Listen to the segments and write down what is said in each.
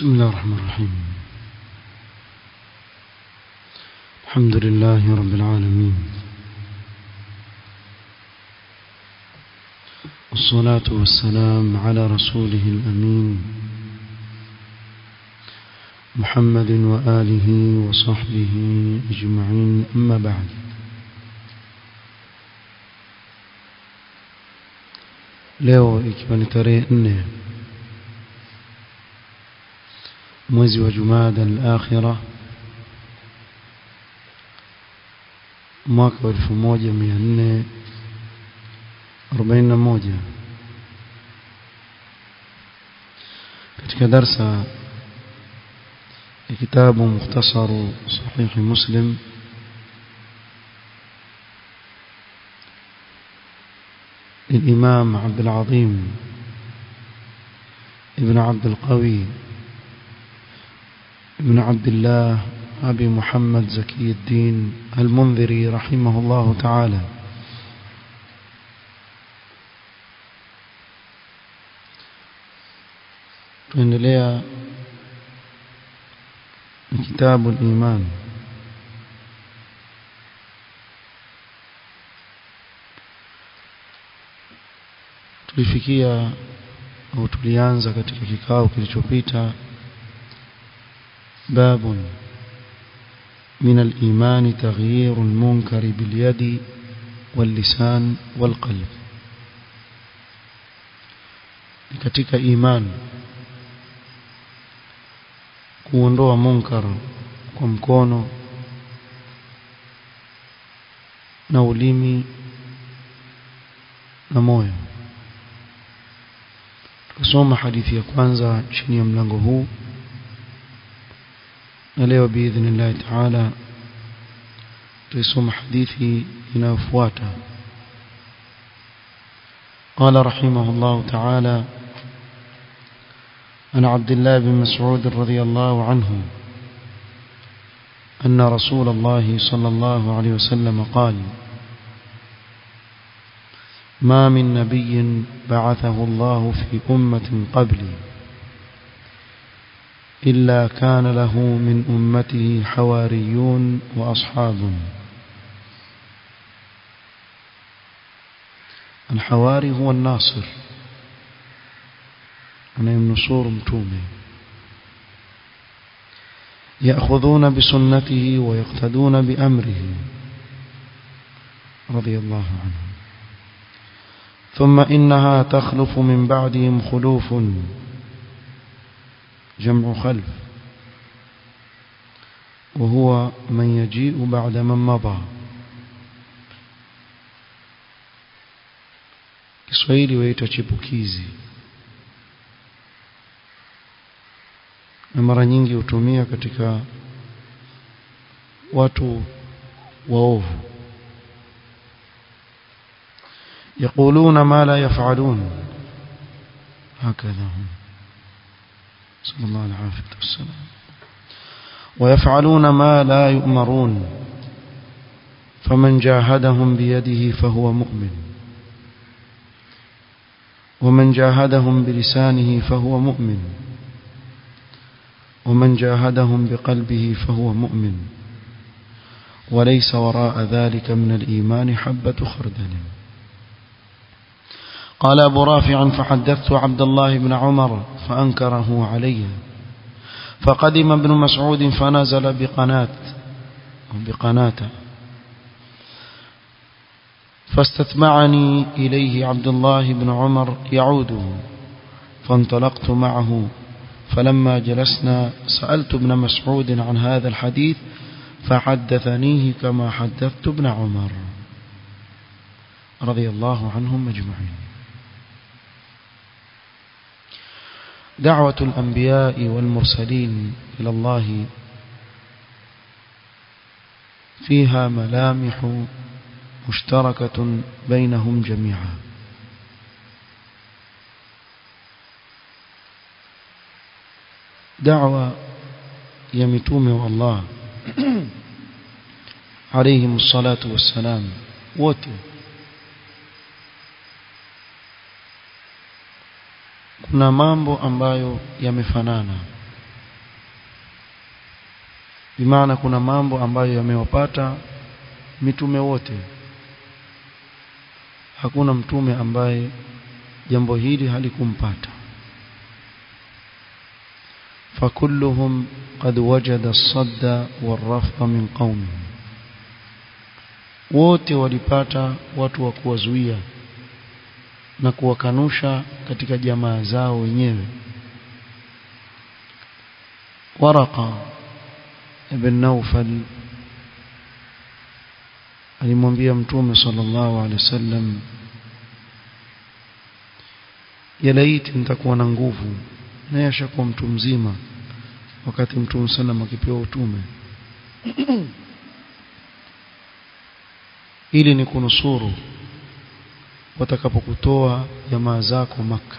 بسم الله الرحمن الرحيم الحمد لله رب العالمين والصلاة والسلام على رسوله الأمين محمد وآله وصحبه أجمعين أما بعد leo ikiwa ni tarehe nne mwezi wa jumada al-akhira mwaka wa 1441 katika darsa ya kitabu mukhtasaru sahih muslim للإمام عبد العظيم ابن عبد القوي ابن عبد الله أبي محمد زكي الدين المنذري رحمه الله تعالى tuendelea na kitabu al-iman tulifikia au tulianza katika kikao kilichopita باب من الإيمان تغيير المنكر باليد واللسان والقلب katika iman kuondoa munkar kwa mkono na ulimi na moyo tukasoma hadithi ya kwanza chini ya mlango huu na leo biidhnillahi taala tuisoma hadithi inayofuata قال رحمه الله تعالى عن عبد الله بن مسعود رضي الله عنه أن رسول الله صلى الله عليه وسلم قال ما من نبي بعثه الله في أمة قبلي إلا كان له من أمته حواريون وأصحاب الحواري هو الناصر أنا النصور متومه يأخذون بسنته ويقتدون بأمره رضي الله عنه ثم إنها تخلف من بعدهم خلوف جمع خلف وهو من يجيء بعد من مضى Kiswahili waita chipukizi na mara nyingi hutumia katika watu waovu يقولون ما لا يفعلون هكذا هم صلى الله العافية والسلام ويفعلون ما لا يؤمرون فمن جاهدهم بيده فهو مؤمن ومن جاهدهم بلسانه فهو مؤمن ومن جاهدهم بقلبه فهو مؤمن وليس وراء ذلك من الإيمان حبة خردل قال أبو رافع فحدثت عبد الله بن عمر فأنكره علي فقدم ابن مسعود فنزل بقنات بقناته فاستتبعني إليه عبد الله بن عمر يعوده فانطلقت معه فلما جلسنا سألت ابن مسعود عن هذا الحديث فحدثنيه كما حدثت ابن عمر رضي الله عنهم أجمعين دعوة الأنبياء والمرسلين إلى الله فيها ملامح مشتركة بينهم جميعا دعوة يمتوم الله عليهم الصلاة والسلام wote kuna mambo ambayo yamefanana bimaana kuna mambo ambayo yamewapata mitume wote hakuna mtume ambaye jambo hili halikumpata فكلهم قد وجد الصد والرفض من قومه wote walipata watu wa kuwazuia na kuwakanusha katika jamaa zao wenyewe Waraqa ibn Nawfal alimwambia mtume sallallahu alaihi wasallam ya laiti nitakuwa na nguvu naye ashakuwa mtu mzima wakati mtume sallam akipewa utume ili ni kunusuru watakapokutoa jamaa zako maka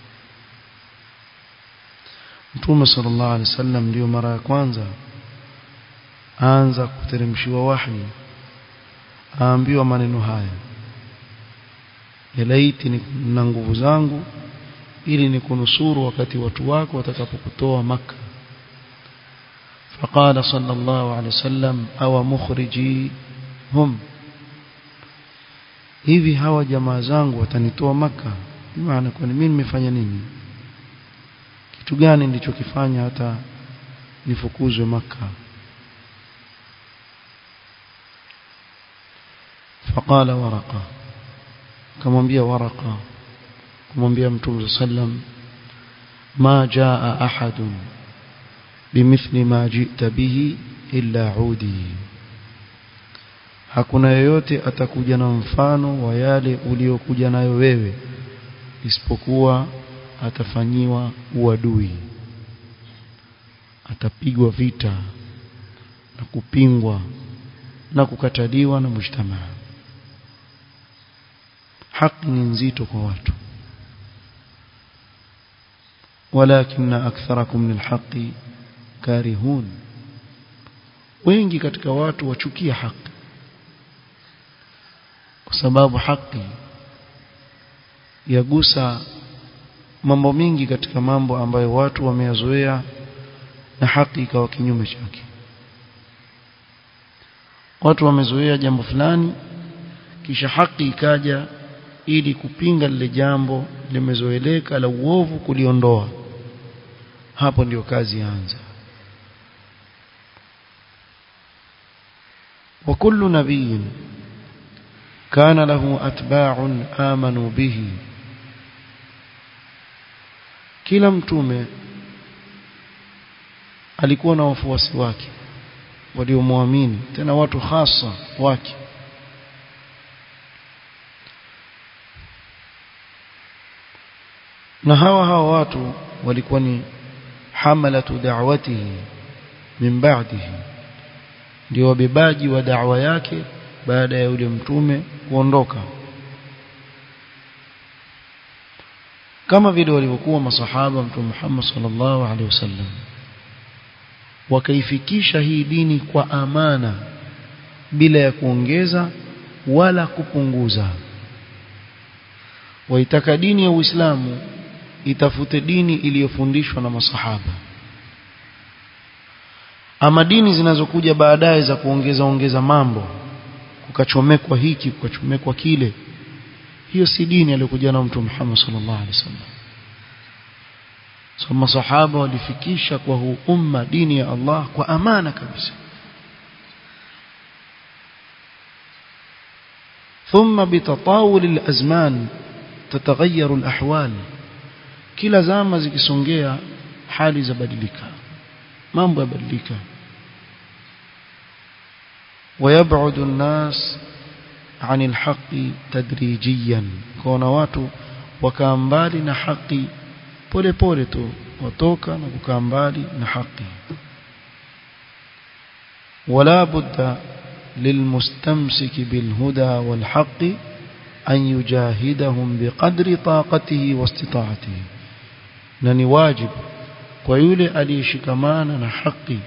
Mtume sallallahu alaihi wasallam ndio mara ya kwanza aanza kuteremshiwa wahi aambiwa maneno haya yalaiti na nguvu zangu ili nikunusuru wakati watu wako watakapokutoa maka فقال صلى الله عليه وسلم أو مخرجي هم hivi hawa jamaa zangu watanitoa maka maana kwani mimi nimefanya nini kitu gani nilichokifanya hata nifukuzwe maka فقال ورقه kamwambia waraka kumwambia mtume sallam ma jaa ahadun bimithli ma jita bihi illa udi hakuna yeyote atakuja na mfano wa yale uliokuja nayo wewe isipokuwa atafanyiwa uadui atapigwa vita na kupingwa na kukataliwa na mujtamaa haki ni nzito kwa watu walakin aktharakum lilhaqi karihun wengi katika watu wachukia haki kwa sababu haki yagusa mambo mingi katika mambo ambayo watu wameyazoea na haki ikawa kinyume chake watu wamezoea jambo fulani kisha haki ikaja ili kupinga lile jambo limezoeleka la uovu kuliondoa hapo ndio kazi yaanza وكل نبي كان له أتباع آمنوا به kila mtume alikuwa na wafuasi wake waliomwamini tena watu hasa wake na hawa hawa watu walikuwa ni hamalatu da'watihi min ba'dihi ndio wabebaji wa da'wa yake baada ya yule mtume kuondoka kama vile walivyokuwa masahaba mtume Muhammad sallallahu alaihi wasallam wakaifikisha hii dini kwa amana bila ya kuongeza wala kupunguza waitaka dini ya Uislamu itafute dini iliyofundishwa na masahaba ama dini zinazokuja baadaye za kuongeza ongeza mambo kukachomekwa hiki kukachomekwa kile hiyo si dini aliyokuja na mtume Muhammad sallallahu alaihi wasallam so masahaba walifikisha kwa huu umma dini ya Allah kwa amana kabisa ثم بتطاول الأزمان تتغير الأحوال kila zama zikisongea hali zabadilika mambo yabadilika ويبعد الناس عن الحق تدريجيا كona watu wakaa mbali na haki pole pole tu watoka na kukaa mbali na haki ولا بد للمستمسك بالهدى والحق أن يجاهدهم بقدر طاقته واستطاعته na ni wajibu kwa yule aliyeshikamana na haki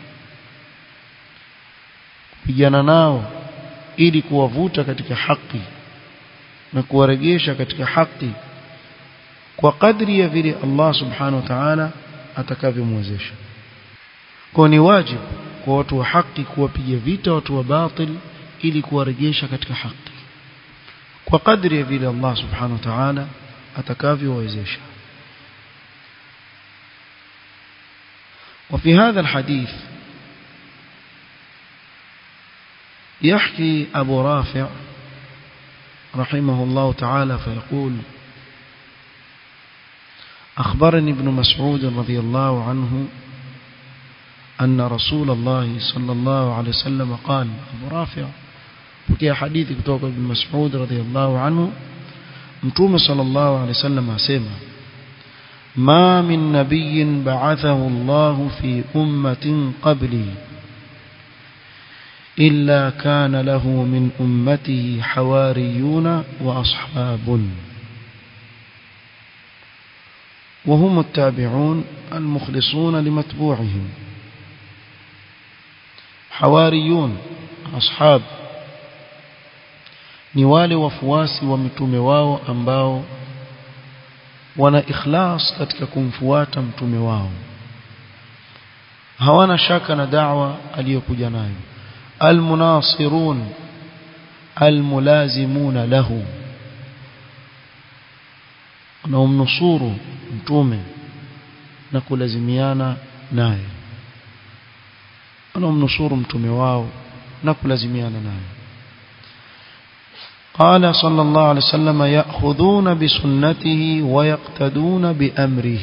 kupigana nao ili kuwavuta katika haki na kuwaregesha katika haki kwa kadri ya vile Allah subhanahu wa ta'ala atakavyomwezesha kwa ni wajibu kwa watu wa haki kuwapiga vita watu wa batil ili kuwarejesha katika haki kwa kadri ya vile Allah subhanahu wa ta'ala atakavyowezesha وفي هذا الحديث يحكي أبو رافع رحمه الله تعالى فيقول أخبرني ابن مسعود رضي الله عنه أن رسول الله صلى الله عليه وسلم قال أبو رافع وكي حديث كتوك ابن مسعود رضي الله عنه متوم صلى الله عليه وسلم أسيما ما من نبي بعثه الله في أمة قبلي إلا كان له من أمته حواريون وأصحاب وهم التابعون المخلصون لمتبوعهم حواريون أصحاب ni wale wafuasi wa mitume wao ambao wana ikhlas katika kumfuata mtume wao hawana shaka na da'wa aliyokuja nayo almunasirun almulazimuna lahu wanaomnusuru mtume na kulazimiana naye wanaomnusuru mtume wao na kulazimiana naye قال صلى الله عليه وسلم يأخذون بسنته ويقتدون بأمره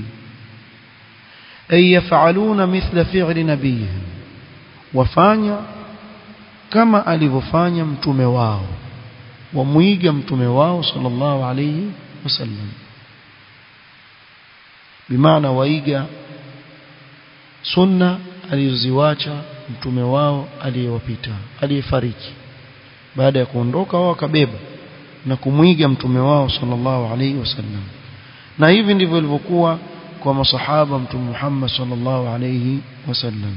أي يفعلون مثل فعل نبيهم وفانيا كما ألففانيا متومي واو ومويقا متومي واو صلى الله عليه وسلم بمعنى ويقا سنة alizoziwacha mtume wao aliyewapita aliyefariki baada ya kuondoka wao wakabeba na kumwiga mtume wao sallallahu alaihi wasallam na hivi ndivyo ilivyokuwa kwa masahaba mtume Muhammad sallallahu alaihi wasallam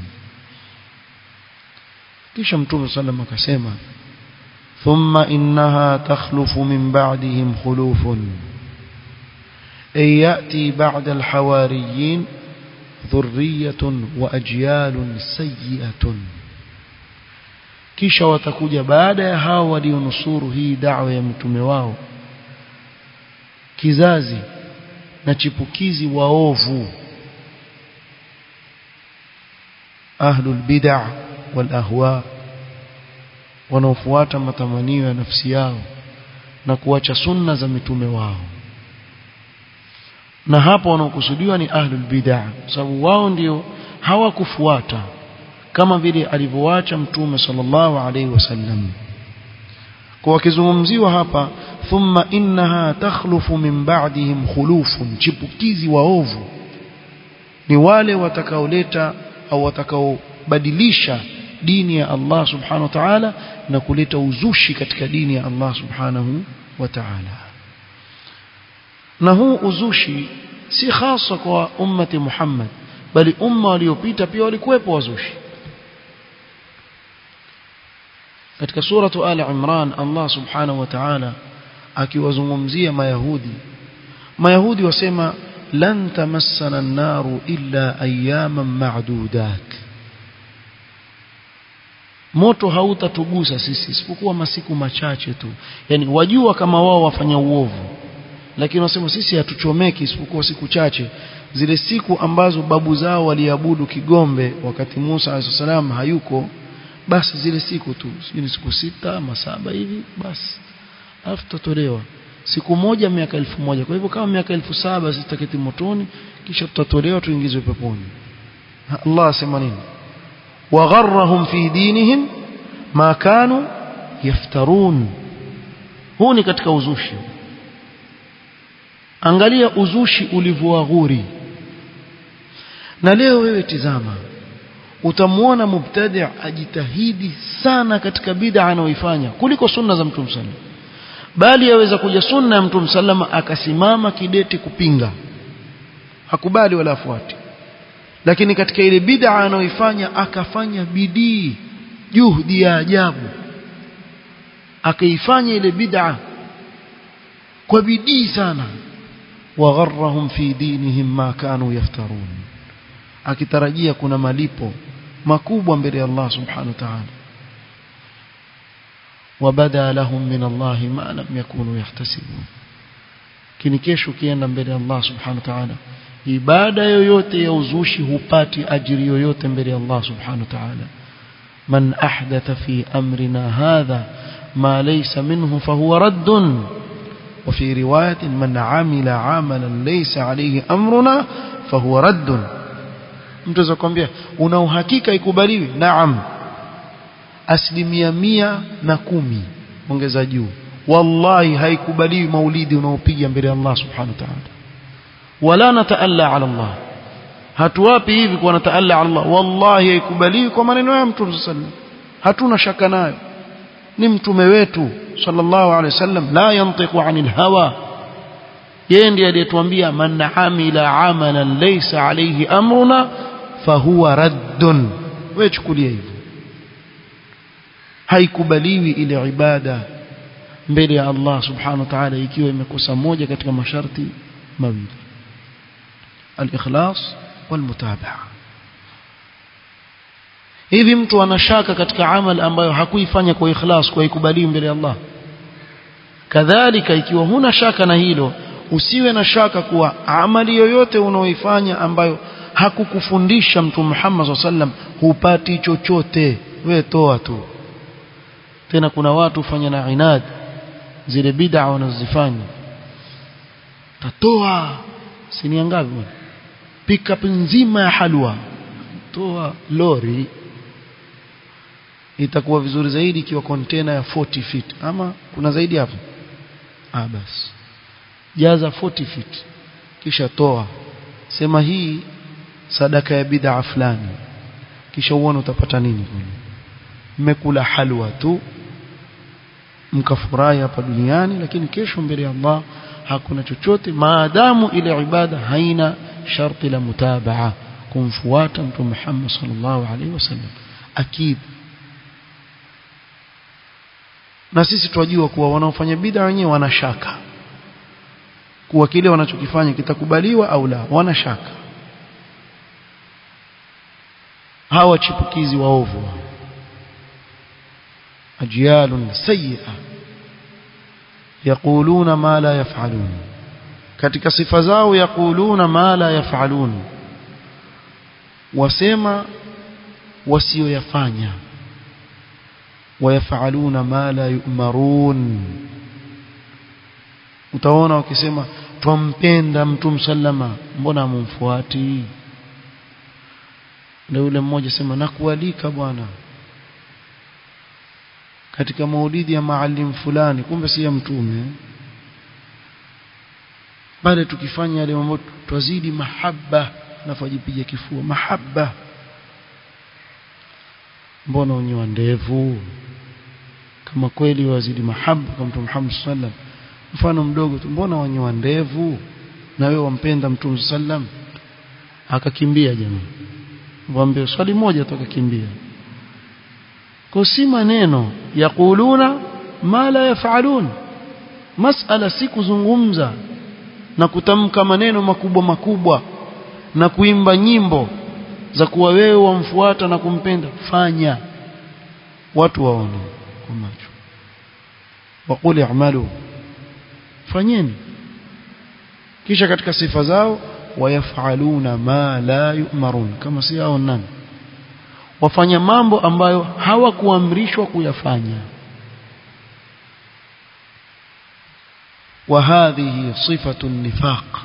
kisha mtume sallam akasema thumma innaha takhlufu min ba'dihim khulufun ay yati ba'da al-hawariyin dhurriyatun wa ajyalun sayyi'atun kisha watakuja baada ya hao walionusuru hii da'wa ya mtume wao kizazi na chipukizi waovu ahlul bid'ah wal ahwa wanaofuata matamanio ya nafsi yao na kuacha sunna za mitume wao na hapo wanaokusudiwa ni ahlul bid'ah sababu wao ndio hawakufuata kama vile alivyoacha mtume sallallahu alaihi wasallam kwa wakizungumziwa hapa thumma innaha takhlufu min ba'dihim khulufun chipukizi waovu ni wale watakaoleta au watakaobadilisha dini ya Allah subhanahu wa ta'ala na kuleta uzushi katika dini ya Allah subhanahu wa ta'ala na huu uzushi si hasa kwa ummati Muhammad bali umma waliopita pia walikuwepo wazushi katika suratu Ali Imran Allah subhanahu wa ta'ala akiwazungumzia mayahudi mayahudi wasema lan tamassana an-naru illa ayyaman ma'dudat moto hautatugusa sisi isipokuwa masiku machache tu yani wajua kama wao wafanya uovu lakini wasema sisi hatuchomeki isipokuwa siku chache zile siku ambazo babu zao waliabudu kigombe wakati Musa alayhisalam hayuko basi zile siku tu ni siku sita ama saba hivi basi alafu tutatolewa siku moja miaka elfu moja kwa hivyo kama miaka elfu saba sitaketi motoni kisha tutatolewa tuingizwe peponi Allah asema nini wagharrahum fi dinihim ma kanu yaftarun huu ni katika uzushi angalia uzushi ulivyowaghuri na leo wewe tizama utamwona mubtadi' ajitahidi sana katika bid'a anayoifanya kuliko sunna za mtume sallam bali yaweza kuja sunna ya mtume sallama akasimama kidete kupinga hakubali wala afuati lakini katika ile bid'a anayoifanya akafanya bidii juhudi ya ajabu akaifanya ile bid'a kwa bidii sana wagharrahum fi dinihim ma kanu yaftarun akitarajia kuna malipo makubwa mbele ya Allah subhanahu wa ta'ala wabada lahum min Allah ma lam yakunu yahtasibun kini kesho kienda mbele ya Allah subhanahu wa ta'ala ibada yoyote ya uzushi hupati ajiri yoyote mbele ya Allah subhanahu wa ta'ala man ahdatha fi amrina hadha ma laysa minhu fahuwa raddun وفي رواية من عمل عملا ليس عليه أمرنا فهو رد mtu azakwambia una uhakika ikubaliwi naam asilimia mia na kumi ongeza juu wallahi haikubaliwi maulidi unaopiga mbele ya Allah subhanahu wa ta'ala wala nataalla ala Allah hatuwapi hivi kwa nataalla ala Allah wallahi haikubaliwi kwa maneno ya mtume sallallahu hatuna shaka nayo ni mtume wetu sallallahu alaihi wasallam la yantiqu anil hawa yeye ndiye aliyetuambia man amila amalan laysa alayhi amruna fahuwa raddun wewe chukulia hivyo haikubaliwi ile ibada mbele ya Allah subhanahu wa ta'ala ikiwa imekosa moja katika masharti mawili al-ikhlas wal-mutabaa hivi mtu anashaka katika amal ambayo hakuifanya kwa ikhlas kwa ikubali mbele ya Allah kadhalika ikiwa huna shaka na hilo usiwe na shaka kuwa amali yoyote unaoifanya ambayo hakukufundisha mtume Muhammad sallam hupati chochote we toa tu tena kuna watu fanya na inad zile bid'a wanazifanya tatoa sini ngapi bwana pick up nzima ya halwa toa lori itakuwa vizuri zaidi ikiwa container ya 40 feet ama kuna zaidi hapo ah basi jaza 40 feet kisha toa sema hii sadaka ya bid'a fulani kisha uone utapata nini mmekula halwa tu mkafurahi hapa duniani lakini kesho mbele ya Allah hakuna chochote maadamu ile ibada haina sharti la mutabaa kumfuata mtume Muhammad sallallahu alaihi wasallam akid na sisi twajua kuwa wanaofanya bid'a wenyewe wana shaka kuwa kile wanachokifanya kitakubaliwa au la wana shaka hawa chipukizi waovu ajyalun sayyi'a yaquluna ma la yaf'alun katika sifa zao yaquluna ma la yaf'alun wasema wasioyafanya wayafaluna ma la yu'marun utaona wakisema twampenda mtu sallama mbona mumfuati ndio yule mmoja sema nakualika bwana katika maulidi ya maalim fulani kumbe si ya mtume pale tukifanya yale mambo twazidi mahaba nafajipiga kifua mahaba mbona unyoa ndevu kama kweli wazidi mahaba kwa mtume Muhammad sallam mfano mdogo tu mbona wanyoa ndevu na wewe wampenda mtume sallam akakimbia jamaa mwambie swali moja tu akakimbia kwa si maneno yakuluna ma la yafalun masala si kuzungumza na kutamka maneno makubwa makubwa na kuimba nyimbo za kuwa wewe wamfuata na kumpenda fanya watu waone kwa macho waqul i'malu fanyeni kisha katika sifa zao wayafaluna ma la yu'marun kama si hao nani wafanya mambo ambayo hawakuamrishwa kuyafanya وهذه صفة النفاق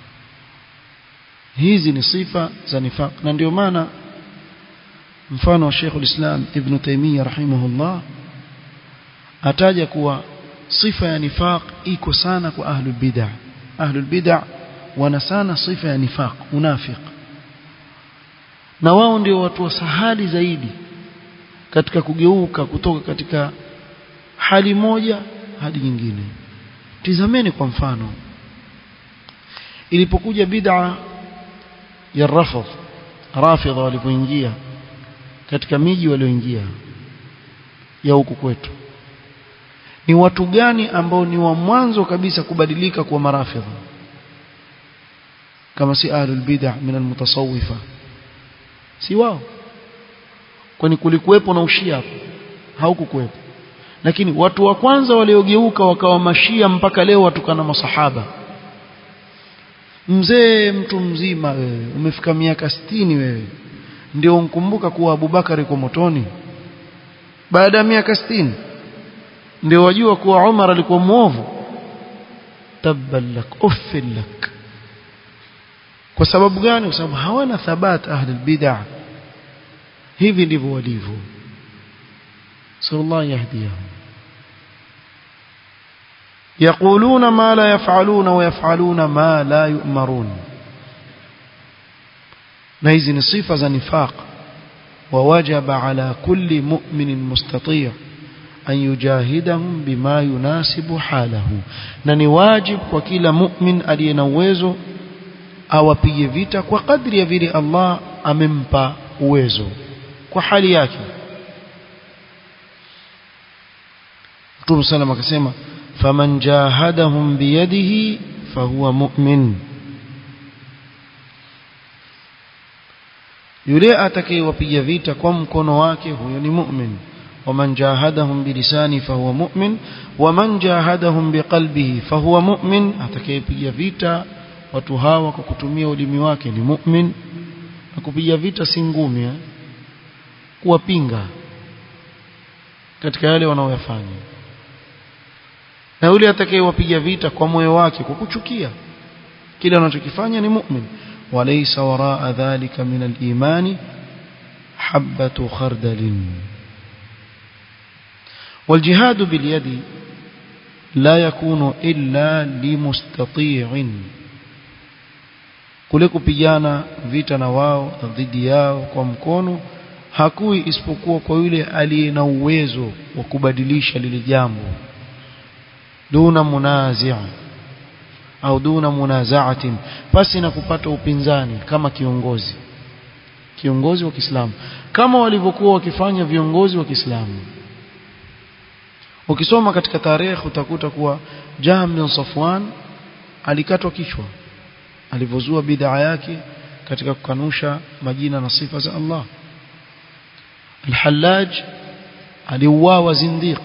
hizi ni sifa za nifaq na ndio maana mfano wa Sheikh ulislam Ibn Taymiyyah rahimahullah ataja kuwa sifa ya nifaq iko sana kwa ahlul bid'ah ahlul bid'ah wana sana sifa ya nifaq unafiq na wao ndio watu wasahali zaidi katika kugeuka kutoka katika hali moja hadi nyingine tizameni kwa mfano ilipokuja bid'a ya rafidh rafidha walipoingia katika miji walioingia ya huku kwetu ni watu gani ambao ni wa mwanzo kabisa kubadilika kuwa marafidha kama si ahlul bid'ah min almutasawwifa si wao kwani kulikuwepo na ushia hapo haukukuwepo lakini watu wa kwanza waliogeuka wakawa mashia mpaka leo watukana masahaba mzee mtu mzima wewe umefika miaka sitini wewe ndio unkumbuka kuwa Abubakar yuko motoni baada ya miaka sitini ndio wajua kuwa Umar alikuwa muovu tabban lak uffil lak kwa sababu gani kwa sababu hawana thabat ahli bid'ah hivi ndivyo walivyo sallallahu yahdihum يقولون ما لا يفعلون ويفعلون ما لا يؤمرون نهيزي نصيفة نفاق ووجب على كل مؤمن مستطيع أن يجاهدهم بما يناسب حاله نني واجب وكل مؤمن aliyenawezo awapige vita kwa kadri ya vile Allah amempa uwezo kwa hali yake Mtume sallam akasema faman jahadahum biyadihi fahuwa mu'min yule atakayewapiga vita kwa mkono wake huyo ni mu'min ومن جاهدهم بلسانه فهو مؤمن ومن جاهدهم بقلبه فهو مؤمن atakayepiga vita watu hawa kwa kutumia ulimi wake ni mu'min na kupiga vita si ngumi eh? kuwapinga katika yale wanaoyafanya na yule atakayewapiga vita kwa moyo wake kwa kuchukia kile anachokifanya ni mu'min walaysa waraa dhalika min al-imani habatu khardalin والجهاد باليد لا يكون إلا لمستطيع kule kupigana vita na wao dhidi yao kwa mkono hakui isipokuwa kwa yule aliye na uwezo wa kubadilisha lile jambo duna munazia au duna munazaatin pasi na kupata upinzani kama kiongozi kiongozi wa Kiislamu kama walivyokuwa wakifanya viongozi wa Kiislamu ukisoma katika tarehe utakuta kuwa Jahm bin Safwan alikatwa kichwa alivyozua bid'a yake katika kukanusha majina na sifa za Allah Al-Hallaj aliuawa zindiq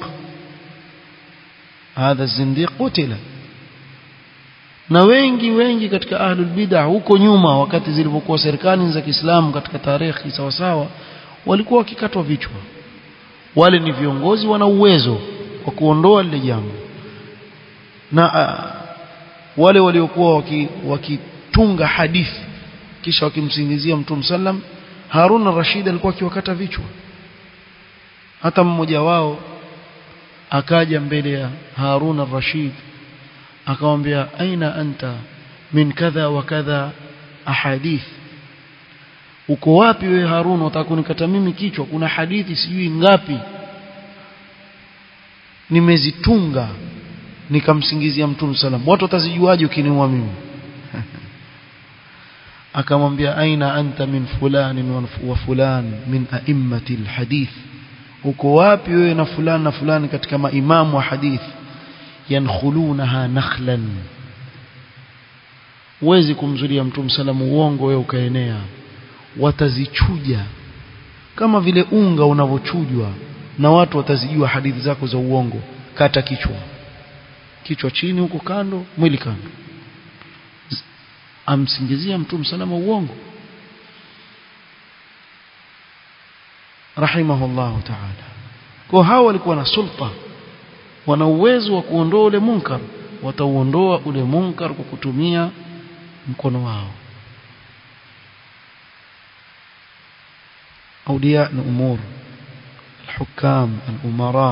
hadha zindiq qutila na wengi wengi katika ahlul bid'ah huko nyuma wakati zilivyokuwa serikali za Kiislamu katika tarehe sawa sawa walikuwa wakikatwa vichwa wale ni viongozi wana uwezo wa kuondoa lile jambo na uh, wale waliokuwa wakitunga waki hadithi kisha wakimsingizia Mtume sallam Harun al-Rashid alikuwa akiwakata vichwa hata mmoja wao akaja mbele ya Harun al-Rashid akamwambia aina anta min kadha wa kadha ahadith uko wapi wewe Harun utakunikata mimi kichwa kuna hadithi sijui ngapi nimezitunga nikamsingizia mtume salam watu watazijuaje ukiniua mimi akamwambia aina anta min fulani wa fulan min a'immati alhadith uko wapi wewe na fulani na fulani katika maimamu wa hadith yankhulunaha nakhlan uwezi kumzulia mtume salam uongo wewe ukaenea watazichuja kama vile unga unavochujwa na watu watazijua hadithi zako za uongo kata kichwa kichwa chini huko kando mwili kando amsingizia mtume salama uongo rahimahullah ta'ala kwa hao walikuwa na sulta wana uwezo wa kuondoa ule munkar watauondoa ule munkar kwa kutumia mkono wao أولياء الأمور الحكام الأمراء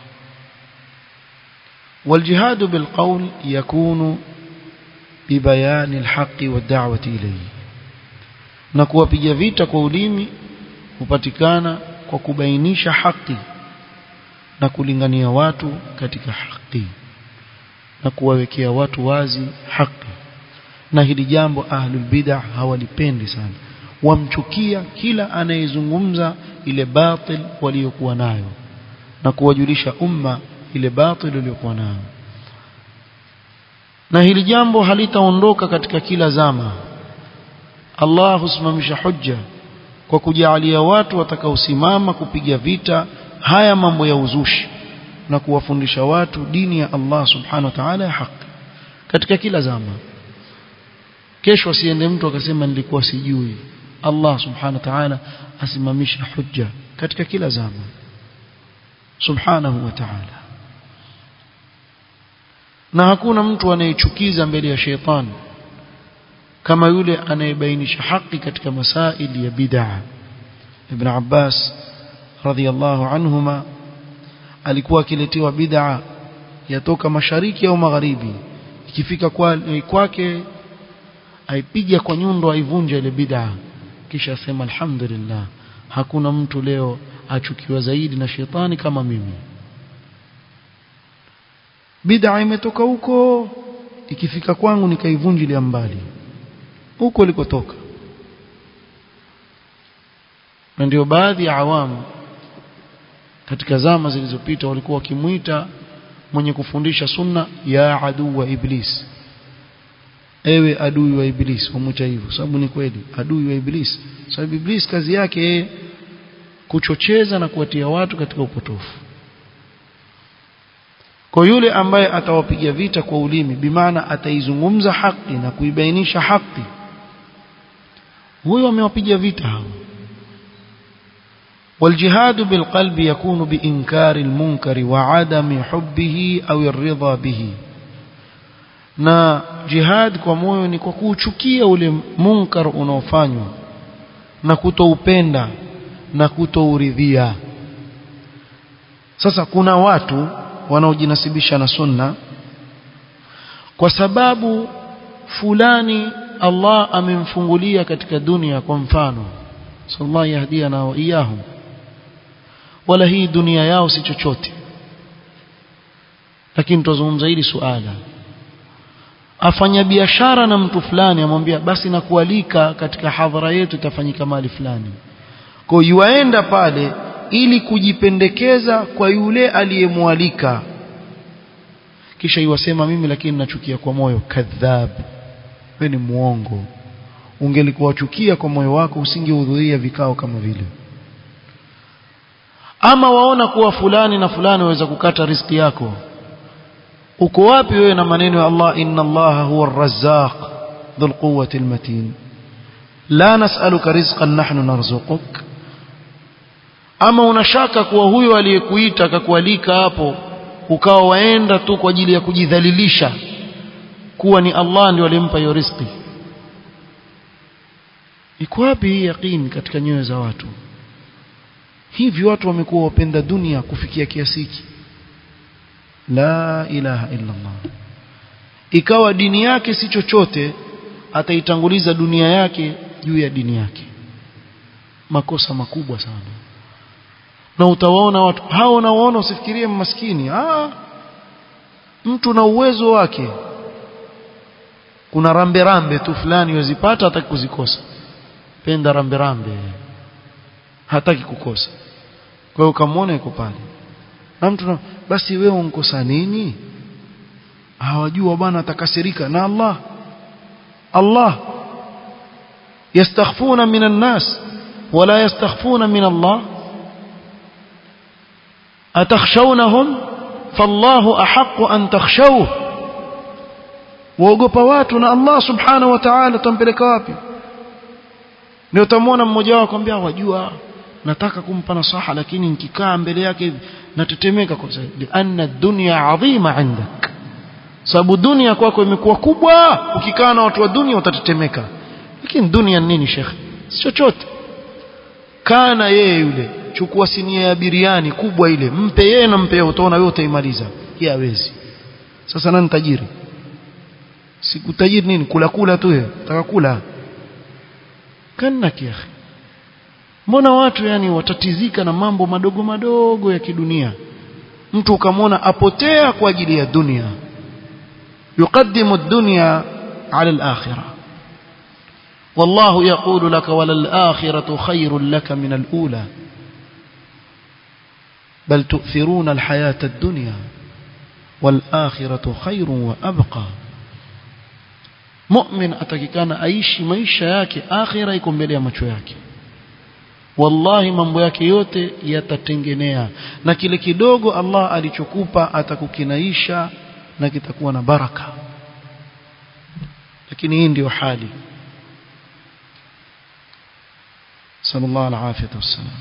والجهاد بالقول يكون ببيان الحق والدعوة إليه na kuwapiga vita kwa ulimi hupatikana kwa kubainisha haki na kulingania watu katika haki na kuwawekea watu wazi haki na hili jambo ahlul bid'ah hawalipendi sana wamchukia kila anayezungumza ile batil waliokuwa nayo na kuwajulisha umma ile batil waliokuwa nayo na hili jambo halitaondoka katika kila zama Allah husimamisha hujja kwa kujalia watu watakaosimama kupiga vita haya mambo ya uzushi na kuwafundisha watu dini ya Allah subhanahu wa ta'ala ya haki katika kila zama kesho asiende mtu akasema nilikuwa sijui Allah subhanahu wa ta'ala asimamisha hujja katika kila zama subhanahu wa ta'ala na hakuna mtu anayechukiza mbele ya sheitani kama yule anayebainisha haki katika masaili ya bid'a Ibn Abbas radhiyallahu anhuma alikuwa akiletewa bid'a yatoka mashariki au magharibi ikifika kwake aipiga kwa nyundo aivunja ile bid'a kisha asema alhamdulillah hakuna mtu leo achukiwa zaidi na shetani kama mimi bid'a imetoka huko ikifika kwangu nikaivunjilia mbali huko likotoka na ndio baadhi ya awamu katika zama zilizopita walikuwa wakimuita mwenye kufundisha sunna ya adui wa iblis ewe adui wa iblis wamuita hivyo sababu ni kweli adui wa iblis sababu iblis kazi yake yeye kuchocheza na kuwatia watu katika upotofu kwa yule ambaye atawapiga vita kwa ulimi bimaana ataizungumza haki na kuibainisha haki huyo amewapiga vita hao والجهاد بالقلب يكون بإنكار المنكر وعدم حبه أو الرضا به na jihad kwa moyo ni kwa kuuchukia ule munkar unaofanywa na kutoupenda na kutouridhia sasa kuna watu wanaojinasibisha na sunna kwa sababu fulani Allah amemfungulia katika dunia kwa mfano sallallahu yahdiana wa iyahum wala hii dunia yao si chochote lakini tuzungumza hili suala afanya biashara na mtu fulani amwambia basi nakualika katika hadhara yetu itafanyika mali fulani kwa yuaenda pale ili kujipendekeza kwa yule aliyemwalika kisha iwasema mimi lakini nachukia kwa moyo kadhab wewe ni muongo ungelikuwa chukia kwa moyo wako usingehudhuria vikao kama vile ama waona kuwa fulani na fulani waweza kukata riziki yako uko wapi wewe na maneno ya Allah inna Allah huwa ar-razzaq dhul quwwati al-matin la nas'aluka rizqan nahnu narzuquk ama unashaka kuwa huyo aliyekuita akakualika hapo ukawa waenda tu kwa ajili ya kujidhalilisha kuwa ni Allah ndio alimpa hiyo riziki iko wapi hii yaqeen katika nyoyo za watu hivi watu wamekuwa wapenda dunia kufikia kiasi hiki la ilaha illa Allah ikawa dini yake si chochote ataitanguliza dunia yake juu ya dini yake makosa makubwa sana na utawaona watu hao unaoona usifikirie maskini ah mtu na uwezo wake kuna rambe rambe tu fulani wazipata hataki kuzikosa penda rambe rambe hataki kukosa kwa hiyo ukamwona yuko pale na mtu na, basi wewe unkosa nini hawajua bwana atakasirika na Allah Allah yastakhfuna minan nas wala yastakhfuna min Allah atakhshawnahum fallahu ahaqqu an takhshawhu waogopa watu na Allah subhanahu wa ta'ala tampeleka wapi ndio utamwona mmoja wao akwambia wajua nataka kumpa nasaha lakini nikikaa mbele yake hivi natetemeka kwa sababu anna dunya adhima indak sababu dunia kwako imekuwa kubwa ukikaa na watu wa dunia utatetemeka lakini dunia nini shekhe si chochote kana yeye yule chukua sinia ya biriani kubwa ile mpe yeye na mpe utaona wewe utaimaliza yeye hawezi sasa nani tajiri siku tajiri nini kula kula tu yeye nataka kula kana kiakhi mbona watu yani watatizika na mambo madogo madogo ya kidunia mtu ukamwona apotea kwa ajili ya dunia يقدم الدنيا على الآخرة والله يقول لك وللآخرة خير لك من الأولى بل تؤثرون الحياة الدنيا والآخرة خير وأبقى مؤمن atakikana aishi maisha yake akhira iko mbele ya macho yake wallahi mambo yake yote yatatengenea na kile kidogo Allah alichokupa atakukinaisha na kitakuwa na baraka lakini hii ndiyo hali sallallahu alaihi wasallam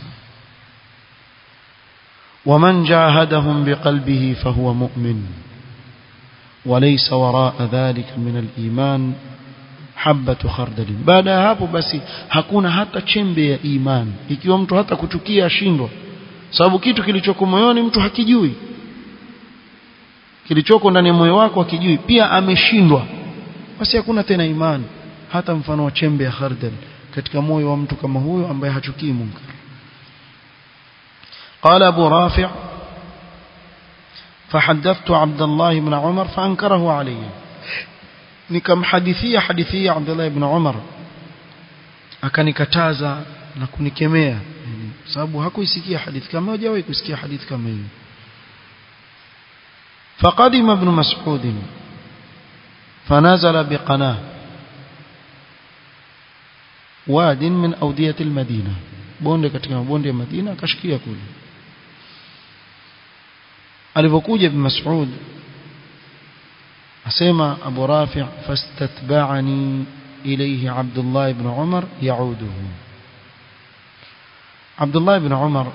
ومن جاهدهم بقلبه فهو مؤمن وليس وراء ذلك من الإيمان habatu khardalin baada ya hapo basi hakuna hata chembe ya imani ikiwa mtu hata kuchukia ashindwa sababu kitu kilichoko moyoni mtu hakijui kilichoko ndani ya moyo wako hakijui pia ameshindwa basi hakuna tena imani hata mfano wa chembe ya khardal katika moyo wa mtu kama huyo ambaye hachukii munkar قال أبو رافع فحدثت عبد الله بن عمر فأنكره علي nikamhadithia hadithia Abdullah ibn Umar akanikataza na kunikemea sababu hakuisikia hadithi kama hajawahi kusikia hadithi kama hiyo فقدم ابن مسعود فنزل بقناه واد من أودية المدينة bonde katika mabonde ya Madina akashikia kule alipokuja ibn Mas'ud asema Abu Rafi' fastatba'ani ilayhi Abdullah ibn Umar yauduhu Abdullah ibn Umar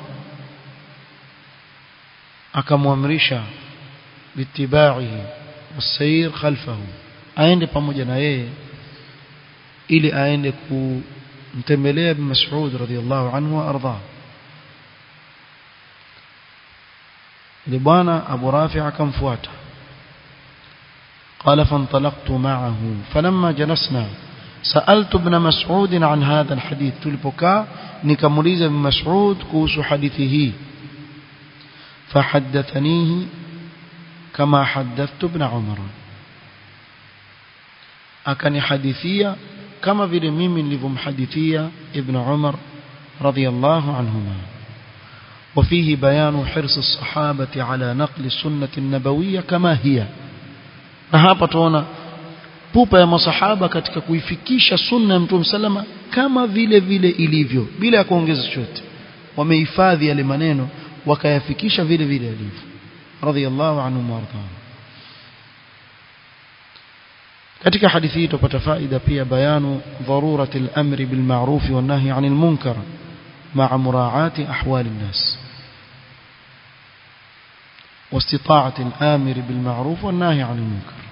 akamwamrisha bitibaihi wasayr khalfahu aende pamoja na yeye ili aende kumtembelea ibn Mas'ud radhiyallahu anhu wa arda ile bwana Abu Rafi' akamfuata قال فانطلقت معه فلما جلسنا سألت ابن مسعود عن هذا الحديث تلبكا نكمليز ابن مسعود كوس حديثه فحدثنيه كما حدثت ابن عمر أكن حديثية كما في ميم لفم حديثية ابن عمر رضي الله عنهما وفيه بيان حرص الصحابة على نقل السنة النبوية كما هي na hapa tuona pupa ya masahaba katika kuifikisha sunna ya Mtume salama kama vile vile ilivyo bila ya kuongeza chochote wamehifadhi yale maneno wakayafikisha vile vile yalivyo radhiyallahu anhu warda katika hadithi hii tupata faida pia bayanu dharurati al-amri bil ma'ruf wan nahy 'anil munkar ma'a mura'ati ahwal an-nas واستطاعة الآمر بالمعروف والناهي عن المنكر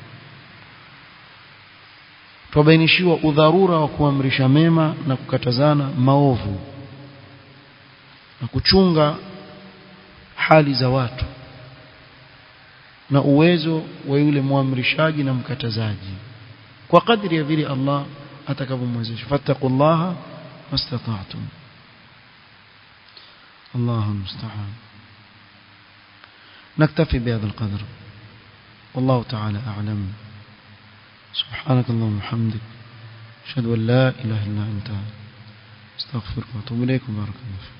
tubainishiwa udharura wa kuamrisha mema na kukatazana maovu na kuchunga hali za watu na uwezo wa yule muamrishaji na mkatazaji kwa kadri ya vile Allah atakavyomwezesha fattaqullaha mastata'tum Allahu musta'an نكتفي بهذا القدر والله تعالى أعلم سبحانك اللهم وبحمدك أشهد أن لا إله إلا أنت استغفرك وأتوب إليك بارك الله فيك